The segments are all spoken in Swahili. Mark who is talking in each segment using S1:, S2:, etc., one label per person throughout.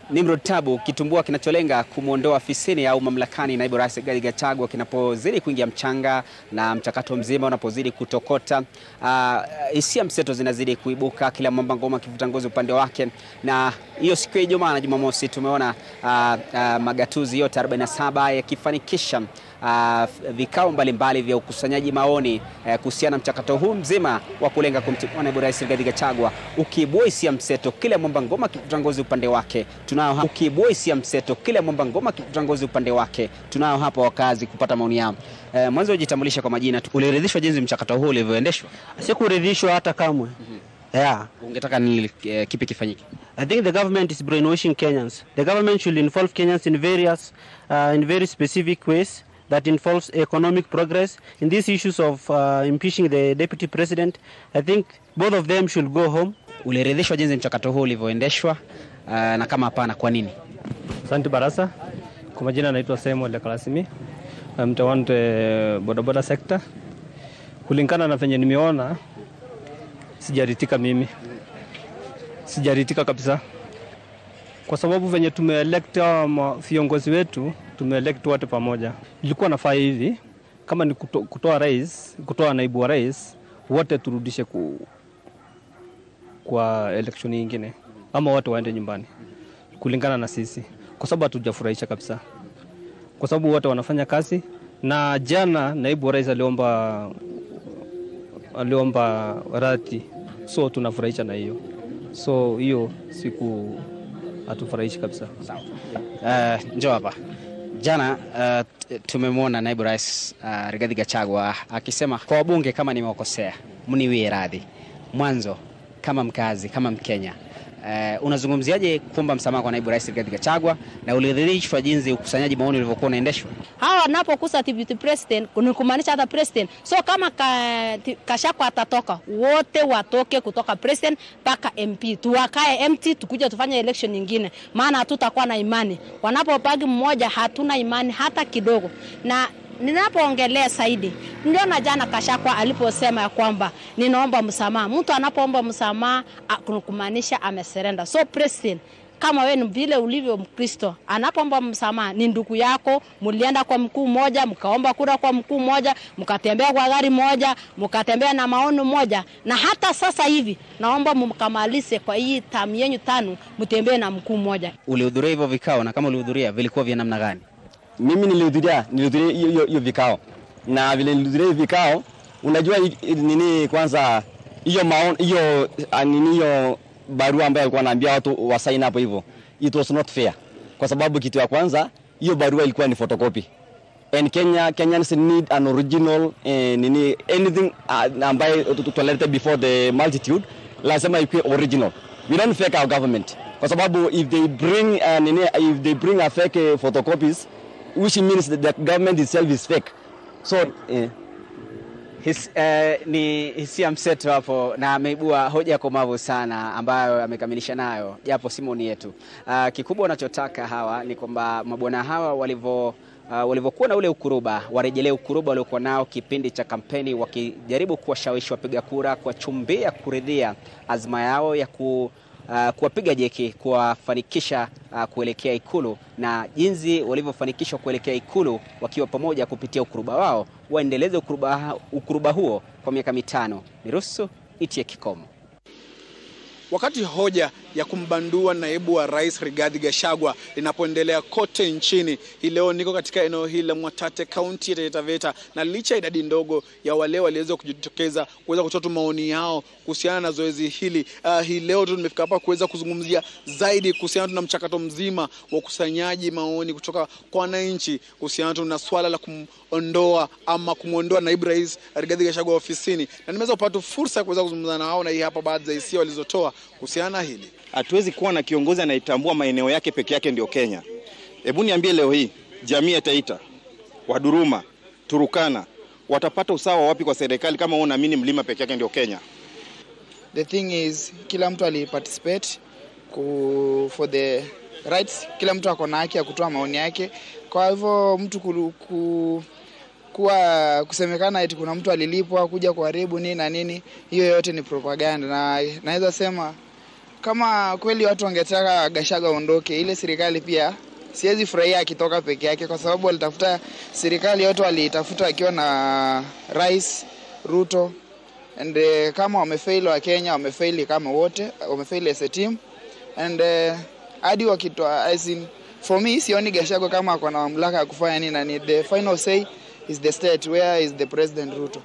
S1: Nimrod Tabu, kitumbua kinacholenga kumwondoa afisini au mamlakani naibu rais Rigathi Gachagua kinapozidi kuingia mchanga na mchakato mzima unapozidi kutokota, hisia uh, mseto zinazidi kuibuka, kila mwamba ngoma akivuta ngozi upande wake. Na hiyo siku ya Ijumaa na Jumamosi tumeona uh, uh, magatuzi yote 47 yakifanikisha Uh, vikao mbalimbali vya ukusanyaji maoni uh, kuhusiana na mchakato huu mzima wa kulenga kumtimua naibu rais Rigathi Gachagua, ukiibua hisia mseto, kila mwamba ngoma akivuta ngozi upande wake. Tunao hapa ukiibua hisia mseto, kila mwamba ngoma akivuta ngozi upande wake. Tunao hapa wakazi kupata maoni yao. Uh, mwanzo ujitambulisha kwa majina. Uliridhishwa jinsi mchakato huu ulivyoendeshwa?
S2: Sikuridhishwa hata kamwe. Yeah.
S1: Ungetaka nini, uh, kipi kifanyike?
S2: I think the government is brainwashing Kenyans. The government should involve Kenyans in various uh, in very specific ways that involves economic progress. In these issues of uh, impeaching the deputy president, I think both of them should go home.
S1: Uliridhishwa jinsi mchakato huu ulivyoendeshwa, uh, na kama hapana, kwa nini?
S3: Asante Barasa. Kwa majina naitwa Samuel Lekalasimi, mtawante bodaboda sekta. Kulingana na venye nimeona, sijaritika mimi, sijaritika kabisa, kwa sababu venye tumeelekta viongozi wetu tumeelect wote pamoja. Ilikuwa nafaa hivi, kama ni kuto, kutoa rais, kutoa naibu wa rais, wote turudishe ku, kwa election nyingine, ama wote waende nyumbani kulingana na sisi, kwa sababu hatujafurahisha kabisa, kwa sababu wote wanafanya kazi. Na jana naibu wa rais aliomba aliomba radhi, so tunafurahisha na hiyo, so hiyo siku hatufurahishi kabisa.
S1: Sawa. Uh, njoo hapa Jana uh, tumemwona naibu rais uh, Rigathi Gachagua akisema kwa wabunge, kama nimewakosea mniwie radhi. Mwanzo kama mkazi, kama Mkenya uh, unazungumziaje kuomba msamaha kwa naibu rais Rigathi Gachagua na uliridhishwa jinsi ukusanyaji maoni ulivyokuwa unaendeshwa?
S4: Hawa wanapokusa deputy president ni kumaanisha hata president, so kama ka, Gachagua atatoka, wote watoke kutoka president mpaka MP, tuwakae empty, tukuja tufanye election nyingine, maana hatutakuwa na imani. Wanapopagi mmoja, hatuna imani hata kidogo na ninapoongelea zaidi, niliona jana Gachagua aliposema ya kwamba ninaomba msamaha. Mtu anapoomba msamaha kumaanisha ameserenda. So president kama wewe ni vile ulivyo Mkristo, anapoomba msamaha ni ndugu yako, mlienda kwa mkuu mmoja, mkaomba kura kwa mkuu mmoja, mkatembea kwa gari moja, mkatembea na maono moja, na hata sasa hivi naomba mkamalize kwa hii tamu yenu tano, mtembee na mkuu mmoja.
S1: Ulihudhuria hivyo vikao, na kama ulihudhuria vilikuwa vya namna gani?
S5: Mimi nilihudhuria nilihudhuria hiyo hiyo vikao, na vile nilihudhuria hiyo vikao, unajua nini, kwanza hiyo maon hiyo nini hiyo barua ambayo alikuwa anaambia watu wa sign hapo hivyo, it was not fair, kwa sababu kitu ya kwanza hiyo barua ilikuwa ni photocopy and Kenya Kenyans need an original eh, nini anything uh, ambaye tutolete before the multitude lazima ikuwe original. We don't fake our government, kwa sababu if they bring uh, nini if they bring a fake uh, photocopies which means that the government itself is fake so eh.
S1: His, eh, ni hisia mseto hapo na ameibua hoja komavu sana ambayo amekamilisha nayo japo simoni yetu. Uh, kikubwa wanachotaka hawa ni kwamba mabwana hawa walivyo uh, walivyokuwa na ule ukuruba warejelee ukuruba waliokuwa nao kipindi cha kampeni, wakijaribu kuwashawishi wapiga kura, kuwachumbia kuridhia azma yao ya ku Uh, kuwapiga jeki kuwafanikisha uh, kuelekea Ikulu na jinsi walivyofanikishwa kuelekea Ikulu wakiwa pamoja kupitia ukuruba wao, waendeleze ukuruba, ukuruba huo kwa miaka mitano. Niruhusu itie kikomo.
S6: Wakati hoja ya kumbandua naibu wa rais Rigathi Gachagua linapoendelea kote nchini, hii leo niko katika eneo hili la Mwatate, kaunti ya Taita Taveta, na licha ya idadi ndogo ya wale waliweza kujitokeza kuweza kutoa maoni yao kuhusiana na zoezi hili, uh, hii leo tu nimefika hapa kuweza kuzungumzia zaidi kuhusiana na mchakato mzima wa ukusanyaji maoni kutoka kwa wananchi kuhusiana na swala la kumondoa ama kumwondoa naibu rais Rigathi Gachagua ofisini, na nimeweza kupata fursa ya kuweza kuzungumza na wao, na hii hapa baadhi ya hisia walizotoa kuhusiana na hili.
S7: Hatuwezi kuwa na kiongozi anayetambua maeneo yake peke yake ndio Kenya. Hebu niambie leo hii jamii ya Taita, Waduruma, Turukana watapata usawa wapi kwa serikali kama wao naamini mlima peke yake ndio Kenya?
S8: The thing is kila mtu aliparticipate ku, for the rights, kila mtu ako na haki ya kutoa maoni yake. Kwa hivyo mtu ku, ku, kuwa kusemekana eti kuna mtu alilipwa kuja kuharibu nini na nini, hiyo yote ni propaganda, na naweza sema kama kweli watu wangetaka Gachagua aondoke, ile serikali pia siwezi furahia akitoka peke yake, kwa sababu walitafuta serikali yote walitafuta akiwa na Rais Ruto and uh, kama wamefail wa Kenya wamefail kama wote wamefail as a team and uh, hadi wakitoa as in for me sioni Gachagua kama ako na mamlaka ya kufanya nini, na ni the final say is the state where is the president Ruto.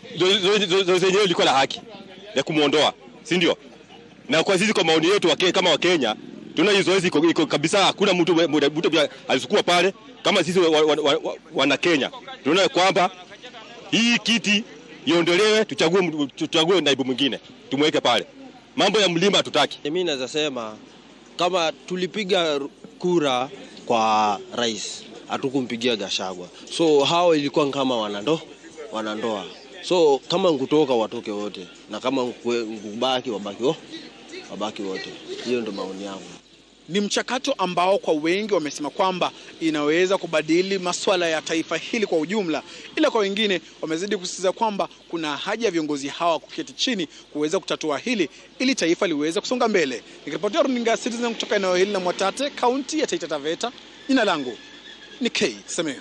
S9: zoezi yenyewe ilikuwa la haki ya kumwondoa, si ndio? Na kwa sisi, kwa maoni yetu wake, kama Wakenya tunaona hii zoezi iko, iko kabisa. Hakuna mtu mtu pia alisukua pale kama sisi wa, wa, wa, wa, wana Kenya tunaona kwamba hii kiti iondolewe, tuchague, tuchague naibu mwingine tumweke pale. Mambo ya mlima hatutaki.
S10: Mimi naweza sema kama tulipiga kura kwa rais, hatukumpigia Gachagua, so hao ilikuwa kama wanando wanandoa, so kama nkutoka watoke wote, na kama nkubaki wabaki wo, wabaki wote. Hiyo ndo maoni yangu.
S6: Ni mchakato ambao kwa wengi wamesema kwamba inaweza kubadili masuala ya taifa hili kwa ujumla, ila kwa wengine wamezidi kusisitiza kwamba kuna haja ya viongozi hawa kuketi chini kuweza kutatua hili ili taifa liweze kusonga mbele. Nikiripotia runinga ya Citizen kutoka eneo hili la Mwatate, kaunti ya Taita Taveta, jina langu ni K Semeo.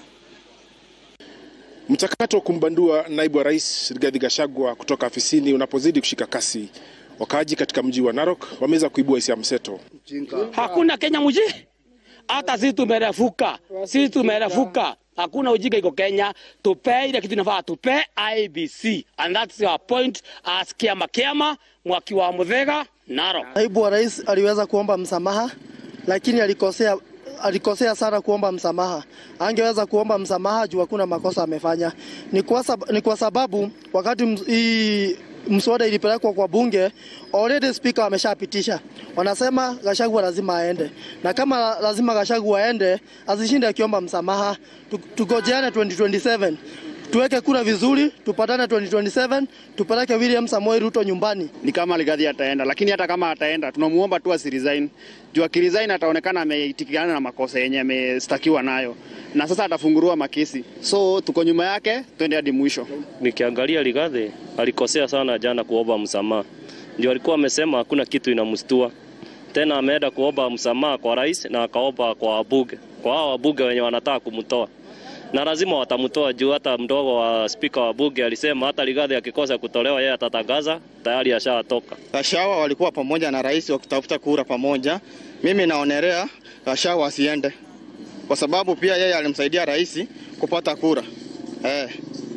S11: Mchakato wa kumbandua naibu wa rais Rigathi Gachagua kutoka afisini unapozidi kushika kasi, wakaaji katika mji wa Narok wameweza kuibua hisia mseto.
S12: Hakuna Kenya mji, hata sisi tumerefuka, sisi tumerefuka. Hakuna ujinga iko Kenya, tupe ile kitu inafaa tupe IBC and that's our point as kiama kiama mwaki wa Muthega Narok.
S13: Naibu wa rais aliweza kuomba msamaha, lakini alikosea alikosea sana kuomba msamaha. Angeweza kuomba msamaha juu hakuna makosa amefanya. Ni kwa, sab ni kwa sababu wakati ms hii mswada ilipelekwa kwa bunge, already speaker ameshapitisha, wanasema Gachagua lazima aende, na kama lazima Gachagua aende, asishinde akiomba msamaha. Tugojeane 2027 tuweke kura vizuri, tupatane 2027, tupeleke William Samoei Ruto nyumbani.
S14: Ni kama Rigathi ataenda, lakini hata kama ataenda, tunamuomba tu asiresign. Juu akiresign ataonekana ameitikiana na makosa yenye amestakiwa nayo, na sasa atafunguliwa makesi, so tuko nyuma yake, twende hadi mwisho.
S15: Nikiangalia Rigathi alikosea sana jana kuomba msamaha, ndio alikuwa amesema hakuna kitu inamstua tena, ameenda kuomba msamaha kwa rais na akaomba kwa wabunge, kwa hao wabunge wenye wanataka kumtoa na lazima watamtoa juu hata mdogo wa spika wa bunge alisema hata Rigathi akikosa kutolewa yeye atatangaza tayari ashatoka.
S14: Gachagua walikuwa pamoja na rais wakitafuta kura pamoja. Mimi naonerea Gachagua asiende kwa sababu pia yeye alimsaidia rais kupata kura eh.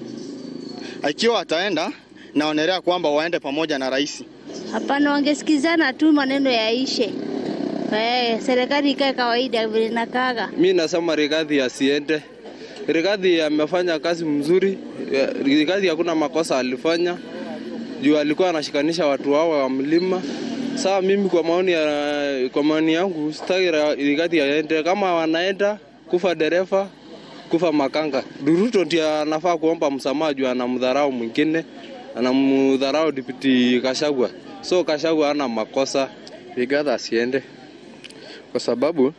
S14: Ikiwa ataenda naonerea kwamba waende pamoja na rais.
S16: Hapana, wangesikizana tu maneno yaishe. Eh, serikali ikae kawaida vile nakaga.
S17: Mi nasema Rigathi asiende. Rigathi amefanya kazi mzuri. Rigathi hakuna makosa alifanya juu alikuwa anashikanisha watu hao wa mlima. Sawa, mimi kwa maoni ya, kwa maoni yangu sitaki Rigathi aende. Kama wanaenda kufa dereva, kufa makanga. Ruto ndiye anafaa kuomba msamaha juu anamdharau mwingine, anamdharau Deputy Gachagua. So Gachagua hana makosa. Rigathi asiende kwa sababu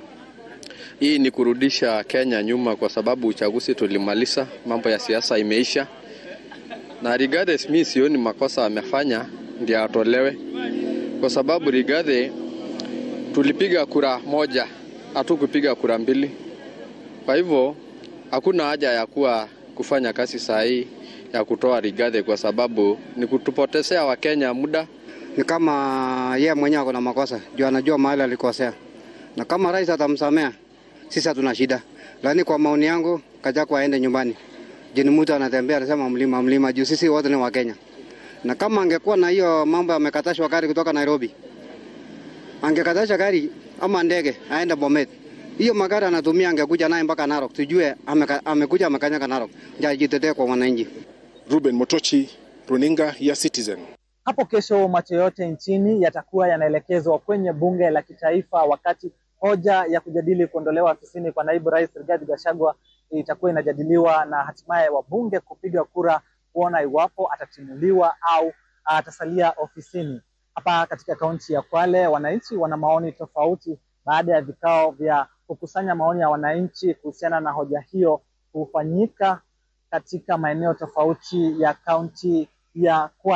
S17: hii ni kurudisha Kenya nyuma, kwa sababu uchaguzi tulimaliza, mambo ya siasa imeisha, na Rigathi mimi sioni makosa amefanya ndio atolewe, kwa sababu Rigathi tulipiga kura moja, hatukupiga kura mbili. Kwa hivyo hakuna haja ya kuwa kufanya kazi saa hii ya kutoa Rigathi, kwa sababu ni kutupotezea Wakenya muda.
S18: Ni kama yeye mwenyewe ako na makosa, juu anajua mahali alikosea, na kama rais atamsamea sisi hatuna shida, lakini kwa maoni yangu Gachagua aende nyumbani. Jini mtu anatembea anasema mlima mlima, juu sisi wote ni Wakenya, na kama angekuwa na hiyo mambo amekatashwa gari kutoka Nairobi, angekatasha gari ama ndege aende Bomet, hiyo magari anatumia angekuja naye mpaka Narok, tujue ameka, amekuja amekanyaga Narok, ndio ajitetee kwa wananchi.
S11: Ruben Motochi, runinga ya Citizen.
S19: Hapo kesho macho yote nchini yatakuwa yanaelekezwa kwenye bunge la kitaifa wakati hoja ya kujadili kuondolewa afisini kwa naibu rais Rigathi Gachagua itakuwa inajadiliwa na hatimaye wabunge kupiga kura kuona iwapo atatimuliwa au atasalia ofisini. Hapa katika kaunti ya Kwale, wananchi wana maoni tofauti baada ya vikao vya kukusanya maoni ya wananchi kuhusiana na hoja hiyo kufanyika katika maeneo tofauti ya kaunti ya Kwale.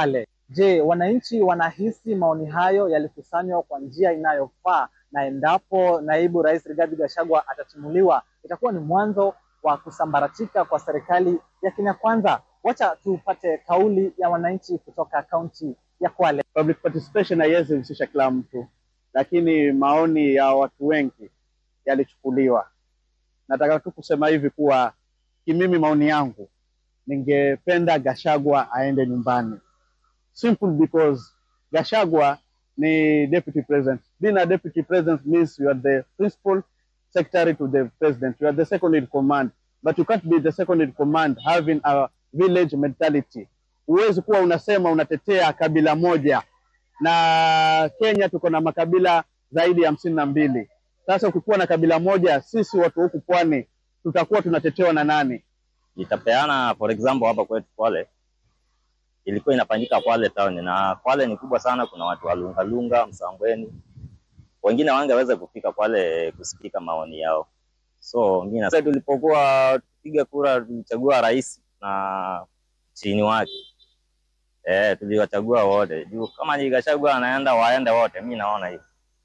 S19: Je, wananchi wanahisi maoni hayo yalikusanywa kwa njia inayofaa na endapo naibu rais Rigathi Gachagua atatimuliwa itakuwa ni mwanzo wa kusambaratika kwa serikali ya Kenya Kwanza. Wacha tupate kauli ya wananchi kutoka kaunti ya Kwale.
S20: Public participation haiwezi husisha kila mtu, lakini maoni ya watu wengi yalichukuliwa. Nataka tu kusema hivi kuwa kimimi, maoni yangu, ningependa Gachagua aende nyumbani, simple because Gachagua ni deputy president. Being a deputy president means you are the principal secretary to the president. You are the second in command, but you can't be the second in command having a village mentality. Huwezi kuwa unasema unatetea kabila moja, na Kenya tuko na makabila zaidi ya hamsini na mbili. Sasa ukikuwa na kabila moja, sisi watu huku pwani tutakuwa tunatetewa na nani?
S21: Nitapeana for example hapa kwetu Kwale, ilikuwa inafanyika Kwale town, na Kwale ni kubwa sana. Kuna watu wa Lungalunga, Msambweni, wengine wangeweza kufika Kwale kusikika maoni yao. So mimi na tulipokuwa tupiga kura tulichagua rais na chini wake eh, tuliwachagua wote juu kama ni Gachagua anaenda waende wote, mi naona hivyo.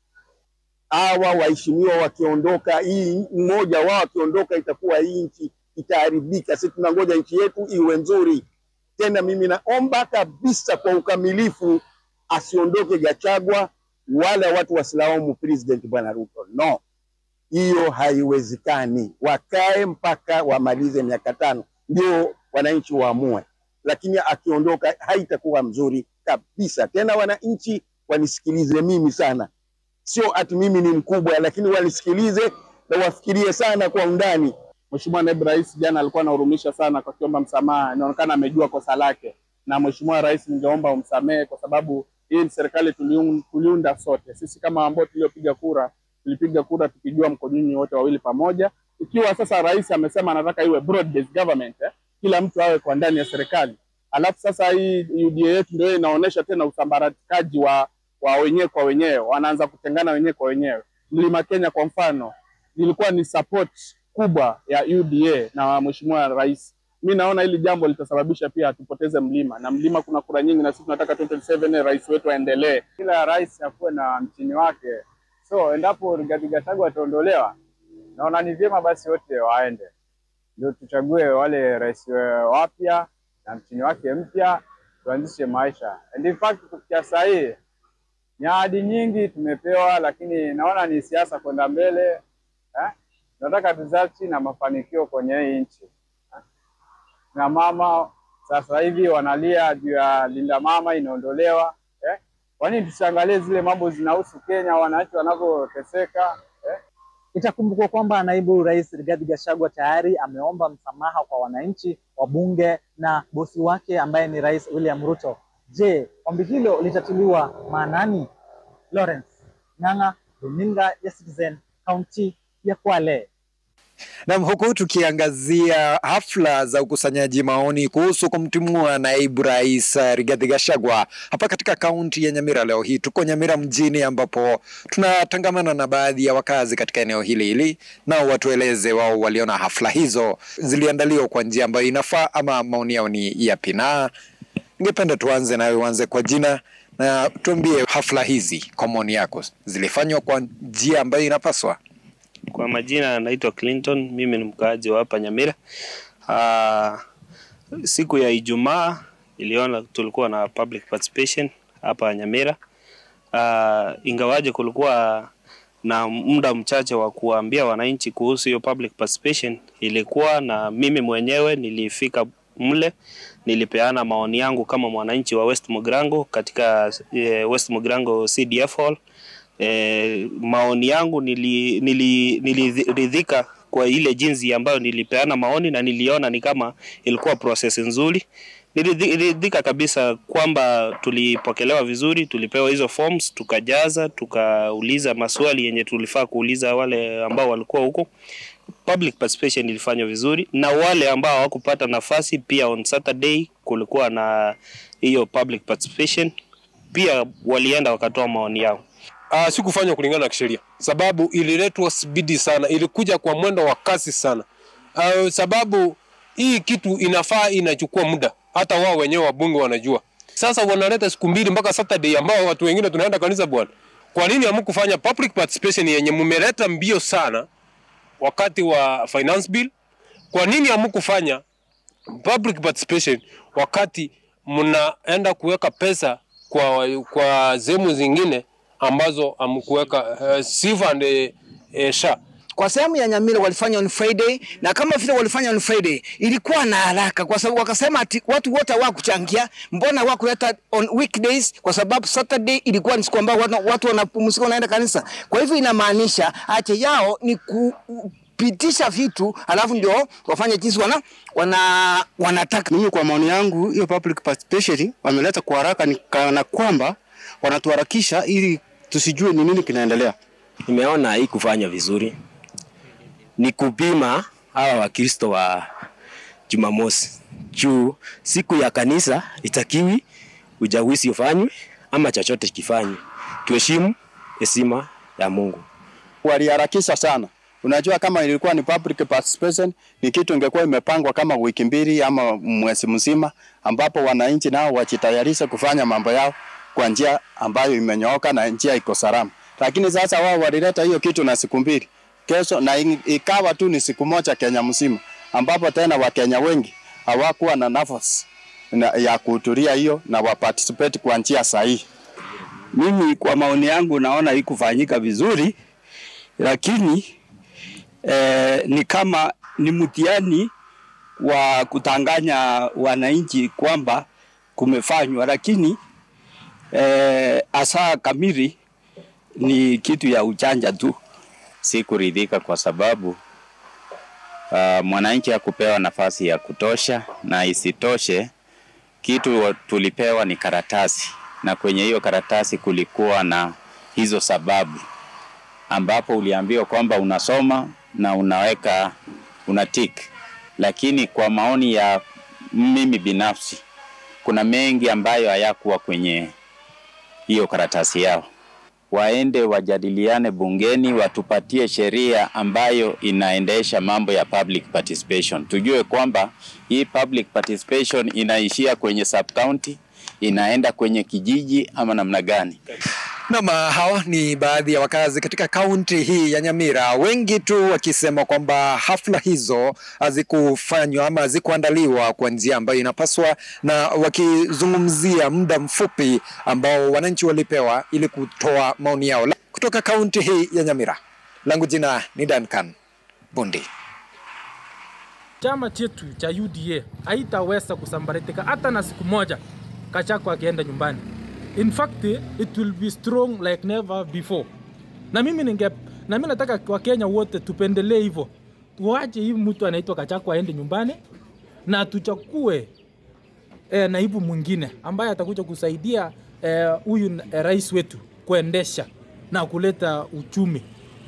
S22: hawa waheshimiwa wakiondoka, hii mmoja wao akiondoka, itakuwa hii nchi itaharibika. Sisi tunangoja nchi yetu iwe nzuri. Tena mimi naomba kabisa kwa ukamilifu asiondoke Gachagua, wala watu wasilaumu president bwana Ruto. No, hiyo haiwezekani. Wakae mpaka wamalize miaka tano, ndio wananchi waamue, lakini akiondoka haitakuwa mzuri kabisa. Tena wananchi wanisikilize mimi sana, sio ati mimi ni mkubwa, lakini wanisikilize na wafikirie sana kwa undani.
S20: Mheshimiwa naibu rais jana alikuwa anahurumisha sana kwa kiomba msamaha, inaonekana amejua kosa lake. Na Mheshimiwa rais, ningeomba umsamehe kwa sababu hii ni serikali tuliun- tuliunda sote. Sisi kama ambao tuliopiga kura, tulipiga kura tukijua mko nyinyi wote wawili pamoja. Ikiwa sasa rais amesema anataka iwe broad based government eh, kila mtu awe kwa ndani ya serikali, alafu sasa hii UDA yetu ndio inaonyesha tena usambaratikaji wa wa wenyewe kwa wenyewe, wanaanza kutengana wenyewe kwa wenyewe. Mlima Kenya kwa mfano, ilikuwa ni support kubwa ya UDA na mheshimiwa rais. Mi naona hili jambo litasababisha pia tupoteze mlima, na mlima kuna kura nyingi, na sisi tunataka 2027 rais wetu aendelee. Kila rais akuwe na mchini wake, so endapo Rigathi Gachagua ataondolewa, naona ni vyema basi wote waende, ndio tuchague wale rais wapya na mchini wake mpya, tuanzishe maisha. And in fact kufikia saa hii ni ahadi nyingi tumepewa, lakini naona ni siasa kwenda mbele eh? Nataka results na mafanikio kwenye hii nchi eh? na mama sasa hivi wanalia juu ya linda mama inaondolewa eh? Kwa nini tusiangalie zile mambo zinahusu Kenya, wananchi wanavyoteseka eh?
S19: Itakumbukwa kwamba naibu rais Rigathi Gachagua tayari ameomba msamaha kwa wananchi, wabunge na bosi wake ambaye ni rais William Ruto. Je, ombi hilo litatiliwa maanani? Lawrence Ng'ang'a, runinga ya Citizen, kaunti ya Kwale.
S23: Nam, huku tukiangazia hafla za ukusanyaji maoni kuhusu kumtimua naibu rais uh, Rigathi Gachagua hapa katika kaunti ya Nyamira. Leo hii tuko Nyamira mjini, ambapo tunatangamana na baadhi ya wakazi katika eneo hili hili, nao watueleze wao waliona hafla hizo ziliandaliwa kwa njia ambayo inafaa ama maoni yao ni yapi. Na ningependa tuanze nawe, uanze kwa jina na tuambie hafla hizi kwa maoni yako zilifanywa kwa njia ambayo inapaswa.
S24: Kwa majina naitwa Clinton, mimi ni mkaaji wa hapa Nyamira. Uh, siku ya Ijumaa iliona tulikuwa na public participation hapa Nyamira. Uh, ingawaje kulikuwa na muda mchache wa kuambia wananchi kuhusu hiyo public participation, ilikuwa na mimi mwenyewe nilifika mle, nilipeana maoni yangu kama mwananchi wa West Mugrango katika eh, West Mugrango CDF hall. E, maoni yangu nili, nili, niliridhika kwa ile jinsi ambayo nilipeana maoni na niliona ni kama ilikuwa process nzuri. Niliridhika kabisa kwamba tulipokelewa vizuri, tulipewa hizo forms tukajaza, tukauliza maswali yenye tulifaa kuuliza wale ambao walikuwa huko. Public participation ilifanywa vizuri, na wale ambao hawakupata nafasi pia, on Saturday kulikuwa na hiyo public participation, pia walienda wakatoa maoni yao.
S25: Uh, sikufanywa kulingana na kisheria, sababu ililetwa spidi sana, ilikuja kwa mwendo wa kasi sana. Uh, sababu hii kitu inafaa inachukua muda, hata wao wenyewe wabunge wanajua. Sasa wanaleta siku mbili mpaka Saturday ambao watu wengine tunaenda kanisa bwana. Kwa nini hamkufanya public participation yenye mmeleta mbio sana wakati wa finance bill? Kwa nini hamkufanya public participation wakati mnaenda kuweka pesa kwa kwa sehemu zingine ambazo hamkuweka uh, SIF and uh, SHA?
S1: kwa sehemu ya Nyamira walifanya on Friday, na kama vile walifanya on Friday ilikuwa na haraka, kwa sababu wakasema ati watu wote hawakuchangia, mbona hawakuleta on weekdays? Kwa sababu Saturday ilikuwa ni siku ambayo watu, watu wanapumzika wanaenda kanisa. Kwa hivyo inamaanisha haja yao ni kupitisha vitu alafu ndio wafanye jinsi wana, wana, wanataka.
S2: Mimi kwa maoni yangu, hiyo public participation wameleta kwa haraka, ni kana kwamba wanatuharakisha ili tusijue ni nini kinaendelea.
S3: Nimeona hii kufanya vizuri ni kupima hawa Wakristo wa Jumamosi juu siku ya kanisa itakiwi ujawizi ufanywe ama chochote kifanywe, tuheshimu heshima ya Mungu.
S2: Waliharakisha sana. Unajua, kama ilikuwa ni public participation, ni kitu ingekuwa imepangwa kama wiki mbili ama mwezi mzima, ambapo wananchi nao wajitayarishe kufanya mambo yao kwa njia ambayo imenyooka na njia iko salama. Lakini sasa wao walileta hiyo kitu na siku mbili kesho, na ikawa tu ni siku moja Kenya mzima, ambapo tena Wakenya wengi hawakuwa na nafasi na, ya kuhudhuria hiyo na waparticipate kwa njia sahihi.
S4: Mimi kwa maoni yangu naona ikufanyika vizuri, lakini eh, ni kama ni mtihani wa kutanganya wananchi kwamba kumefanywa, lakini eh, asa kamili ni kitu ya uchanja tu.
S5: Si kuridhika kwa sababu uh, mwananchi hakupewa nafasi ya kutosha, na isitoshe kitu tulipewa ni karatasi, na kwenye hiyo karatasi kulikuwa na hizo sababu, ambapo uliambiwa kwamba unasoma na unaweka una tick, lakini kwa maoni ya mimi binafsi, kuna mengi ambayo hayakuwa kwenye hiyo karatasi yao waende wajadiliane bungeni, watupatie sheria ambayo inaendesha mambo ya public participation. Tujue kwamba hii public participation inaishia kwenye sub county, inaenda kwenye kijiji ama namna gani?
S23: Nam, hao ni baadhi ya wakazi katika kaunti hii ya Nyamira, wengi tu wakisema kwamba hafla hizo hazikufanywa ama hazikuandaliwa kwa njia ambayo inapaswa, na wakizungumzia muda mfupi ambao wananchi walipewa ili kutoa maoni yao. Kutoka kaunti hii ya Nyamira, langu jina ni Duncan Bundi.
S26: Chama chetu cha UDA haitaweza kusambaratika hata na siku moja Gachagua akienda nyumbani. In fact, it will be strong like never before. Na mimi ninge na mimi nataka Wakenya wote tupendelee hivyo, tuache hii mtu anaitwa Gachagua aende nyumbani na tuchakue eh, naibu mwingine ambaye atakuja kusaidia huyu eh, eh, rais wetu kuendesha na kuleta uchumi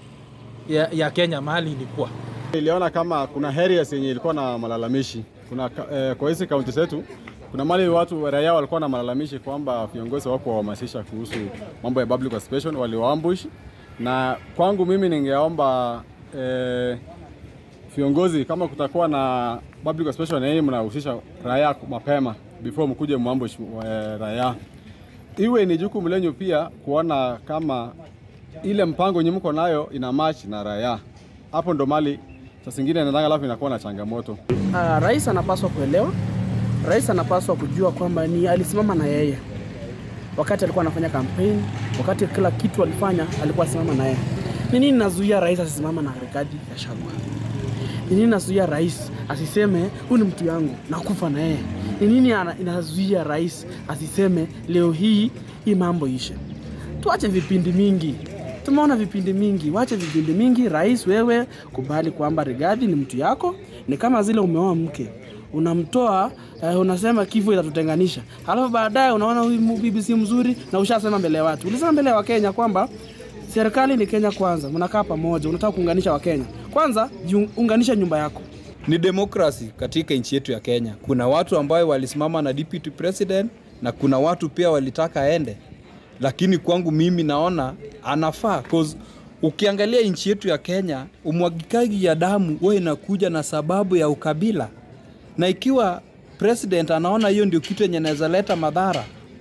S26: ya, ya Kenya mahali ilikuwa.
S27: Iliona kama kuna areas yenye ilikuwa na malalamishi kuna, eh, kwa hizi kaunti zetu kuna mali watu raia walikuwa na malalamishi kwamba viongozi wako wahamasisha kuhusu mambo ya public participation, waliwaambush. Na kwangu mimi ningeomba eh, viongozi kama kutakuwa na public participation, yeye mnahusisha raia mapema before mkuje muambush eh, raia, iwe ni jukumu lenyu pia kuona kama ile mpango yenye mko nayo ina match na raia. Hapo ndo mali saa zingine nadhani, alafu inakuwa na changamoto.
S28: Uh, rais anapaswa kuelewa rais anapaswa kujua kwamba ni alisimama na yeye wakati alikuwa anafanya kampeni, wakati kila kitu alifanya, alikuwa asimama na yeye. Ni nini nazuia rais asisimama na Rigathi Gachagua? Ni nini nazuia rais asiseme huyu ni mtu yangu nakufa na yeye? Ni nini inazuia rais asiseme leo hii hii mambo ishe? Tuache vipindi mingi, tumeona vipindi mingi, wache vipindi mingi. Rais, wewe kubali kwamba Rigathi ni mtu yako, ni kama zile umeoa mke unamtoa uh, unasema kifo itatutenganisha, halafu baadaye unaona huyu bibi si mzuri, na ushasema mbele ya watu, ulisema mbele ya Wakenya kwamba serikali ni Kenya kwanza, mnakaa pamoja, unataka kuunganisha Wakenya. Kwanza unganisha nyumba yako.
S29: Ni demokrasi katika nchi yetu ya Kenya. Kuna watu ambayo walisimama na deputy president na kuna watu pia walitaka aende, lakini kwangu mimi naona anafaa cause ukiangalia nchi yetu ya Kenya, umwagikaji ya damu huwa inakuja na sababu ya ukabila na ikiwa president anaona hiyo ndio kitu yenye inaweza leta madhara,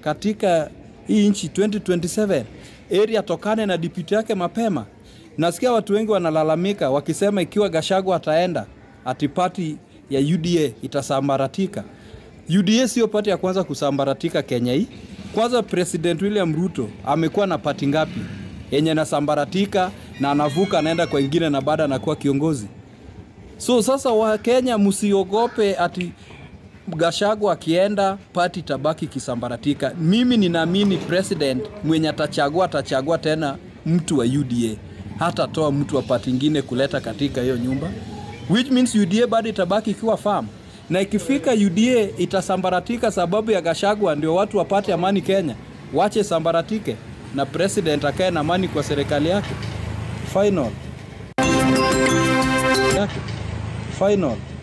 S29: katika hii nchi 2027 eri atokane na dipiti yake mapema. Nasikia watu wengi wanalalamika wakisema ikiwa Gachagua ataenda ati pati ya UDA itasambaratika. UDA sio pati ya kwanza kusambaratika Kenya hii. Kwanza President William Ruto amekuwa na pati ngapi yenye nasambaratika na anavuka anaenda kwa ingine na baada anakuwa kiongozi. So sasa Wakenya msiogope ati Gachagua akienda pati tabaki kisambaratika. Mimi ninaamini president mwenye atachagua atachagua tena mtu wa UDA, hatatoa mtu wa pati ingine kuleta katika hiyo nyumba, which means UDA bado itabaki ikiwa farm, na ikifika UDA itasambaratika sababu ya Gachagua, ndio watu wapate amani Kenya. Wache sambaratike na president akae na amani kwa serikali yake. Final yake final